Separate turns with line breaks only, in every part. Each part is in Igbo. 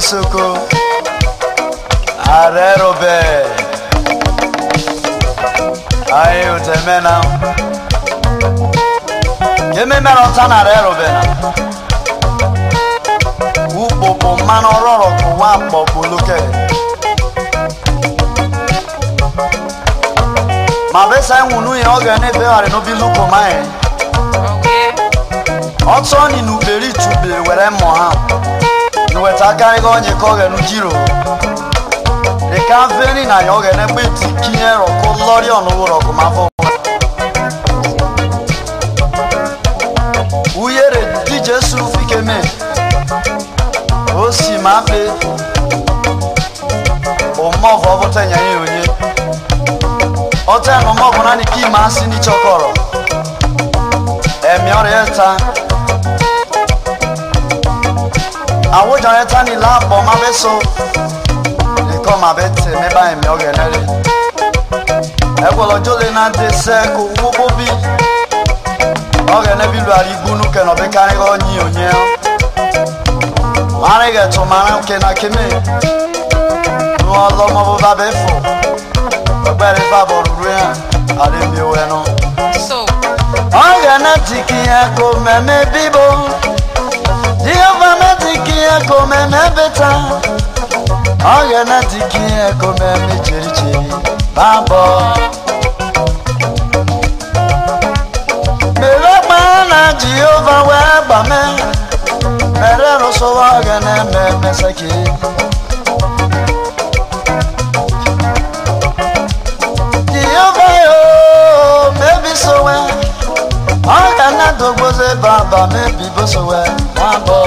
soko arerobe ayi utemena kememere ọta na arerobe na ukpokpo mmanụ ọrọrọ kụwa mkpọkuluke ma besa enwunu ya ọ ga-enefegharị n'obi lukomaye ọtọ ni n'ukperi tubere were mmụ ha nweta akarịga onye ka ọ ga-enu jiro dịka veni na ya ọ ga-enegbe tikinye rọkụ lọrị ọnụwụ rọkụ ma afọ uyere dije su fikeme o si ma pe ụmọvọ ọbụta nya ya onye ọta na ụmọvọ naanị ka ime asị n'ichọkọrọ ẹ̀mí ọ̀rẹ́ ta àwùjọ rẹ ta ni láàpọ̀ má bẹ́ so nìkan má bẹ́ tẹ̀ mẹ́bà ẹ̀mí ọ̀rẹ́ lẹ́rẹ́ ẹgbọ́lọ́jọ́ lè náà dé sẹ́kù wókó bí ọ̀rẹ́ nẹ́bí lu àrígbónú kẹ̀nà bí kárí ọ̀ yí ònyé ọ́ márùn gẹ̀tù márùn kẹ̀nà kémè ní wọn lọ́mọ bó bá bẹ́ fọ̀ ọgbẹ́rẹ́ fàbọ̀ rúru yẹn àdébí owó ẹ̀ náà
So,
ọ̀gànà tí kì í ẹ̀kọ́ mẹ́mẹ́ bíbó díọ̀bà mẹ́tì kì í ẹ̀kọ́ mẹ́mẹ́ bẹ́tà ọ̀gànà tí kì í ẹ̀kọ́ mẹ́mẹ́ jìrìjìrì bábọ̀. mèrè kpana jehova wee gbà mẹ́ mẹ́rẹ́ rụsọwa ọ̀gànà mẹ́mẹ́ sẹ́kì. jehova yoo mebi sowe ọ̀gá náà dògbòsè bàbá mẹ́bí bó sọ̀wẹ́ wọ́n bọ̀.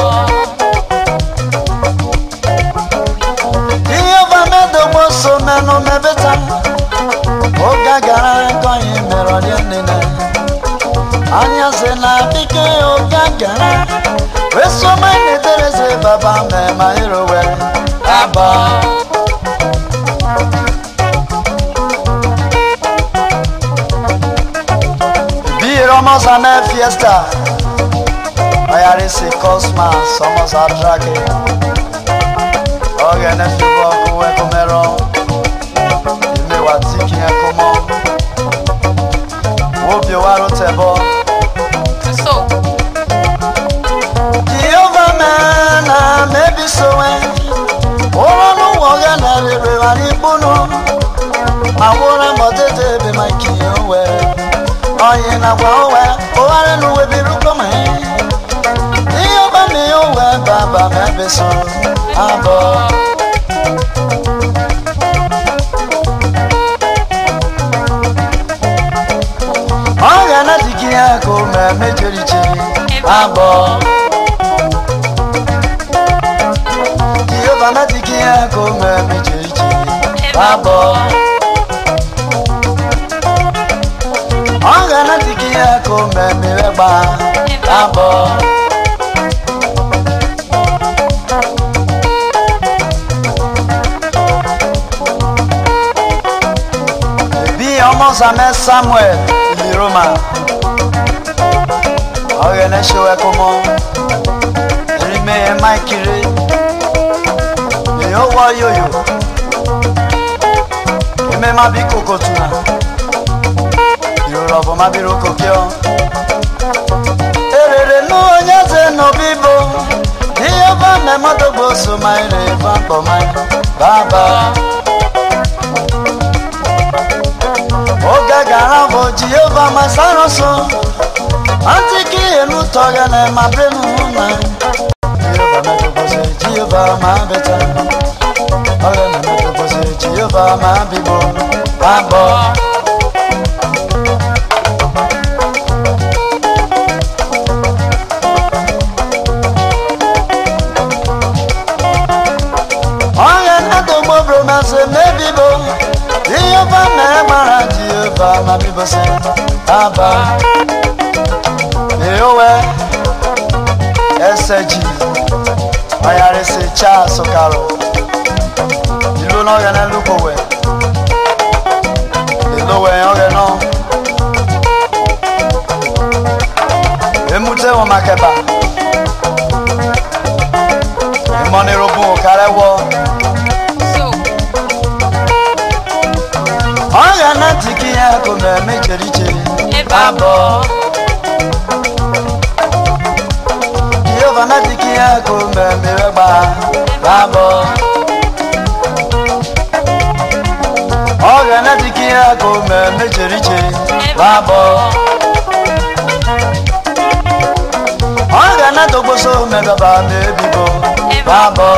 Ihe bá mẹ́dọ̀gbò so mẹ́nu mẹ́bẹ́ta, ó gàgàrà ẹ̀kọ́ yìí mẹ́rọ̀ ní nínú. Anya sị na dike ó gàgàrà, wee so mẹ́ ní tẹ́lẹ̀sẹ̀ bàbá mẹ́ma ìrọ̀wẹ́ àbọ̀. Bíi Rọ́mọ́sá mẹ́ fiesta, ọ̀yàrí sí Cosmas, ọmọsá Drake. Ọ̀gẹ̀ ní fi bọ́ ọkùnrin ẹ̀kọ́ mẹ́rọ, ìmẹ̀wà tí kì í ẹ̀kọ́ mọ́. Wo bí wàá ló tẹ̀ bọ́.
so,
Jehova mẹ́nà mẹ́bí sọ̀wẹ́, òrọ̀nù wọ̀gẹ̀ nà rere wà ní gbónú. Àwòrán mọ̀ tètè bí máa kì í wẹ̀. Ọ̀yìn nàgbà ó wẹ̀, ó wà nínú wẹ̀bí rúkọ̀ mọ́ ẹ́. Jehova mi ó wẹ̀ bàbá mẹ́bí sùn àbọ̀. Ọ̀gẹ̀ náà ti kí ẹ̀ kó mẹ́ méjèèjì àbọ̀. Jehova náà ti kí ẹ̀ kó mẹ́ méjèèjì àbọ̀. Ọ̀gẹ̀ náà ti kí ẹ̀ kó mẹ́ mẹ́rẹ́gbà àbọ̀. bí ọmọ sàmẹ samuel ìléroma ọrẹ ní ṣe wẹkọ mọ erimẹ yẹn máìkiri èèyàn wọ yòyò èmi má bí kòkò tuna ìrora ọbọ má bí roko kí ọ. èrèrè nú onye ṣe nù bíbo ihe bá mẹ́mọ́dọ́gbò so máa ń rè bá pọ̀ máa bàbá. oge gara bụ jehova masara so antiki enu tọgana ma benu na jehova medogoze jehova ma beta ọrịa na medogoze jehova ma bibo abọ ọrịa na-adọgbo bromase mebibo jehova mere gbara jehova ma bibose aba eowe ẹsẹjì ọyàrẹsẹ charles okaro ìlú náà yẹn lókòwẹ ìlówẹ ọrẹ náà emute wọn makẹba ìmọ̀nìrògùn òkàrẹ wọ ko mmemme chere iche
ebe abụọ
jehova na-adịghị ya ko mmemme wegba babọ ọ ga na-adịghị ya ko mmemme chere iche babọ ọ ga na-adọgboso mmegaba ma ebibo babọ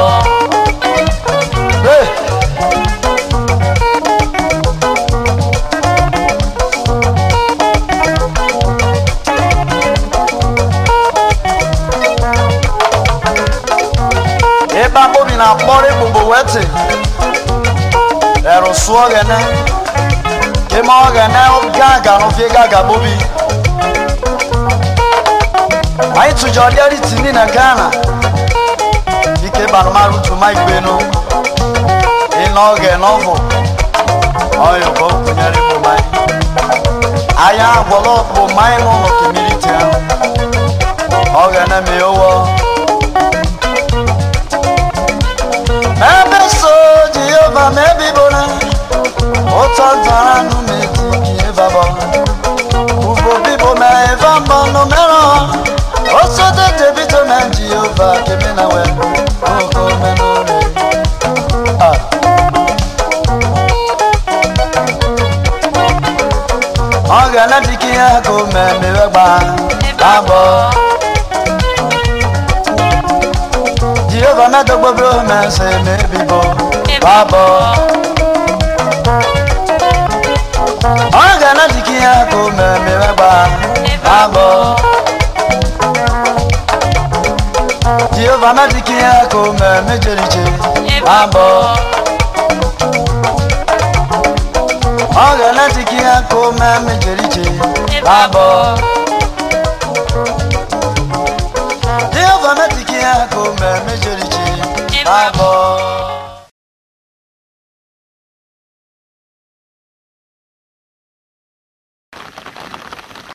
Hey! ebe akpọbi na akpọrọ egbugbo weti ẹrùsù ọgẹnẹ kema ọgẹnẹ gàgà n'ofe gàgà bobi anyị tụjọ dịrị tini na ghana ike banụmarụ tụma igbenu ịnọ oge n'ọvụ ọyọkọ kụnyere bụ mmanya anya agwọlọ bụ mmanya n'ụlọ kemiliti ahụ ọgẹnẹ mee ụwọ ebe so jehova mebibona ụtọ ntara nụ metiki ebabọ ugbo bibo ma eva mbọ nụ merọ osote tebito ma jehova keme na we oko menore ọ ga na dike ya ka o memewe gba abọ jehova medogbobo mese mebibo babọ ọ ga na dike ya ka o memewe gba abọ jehova na dike ya ka o meme jeriche abọ ọ ga na dike ya ka o meme jeriche abọ jehova na dike ya ka o meme jeriche abọ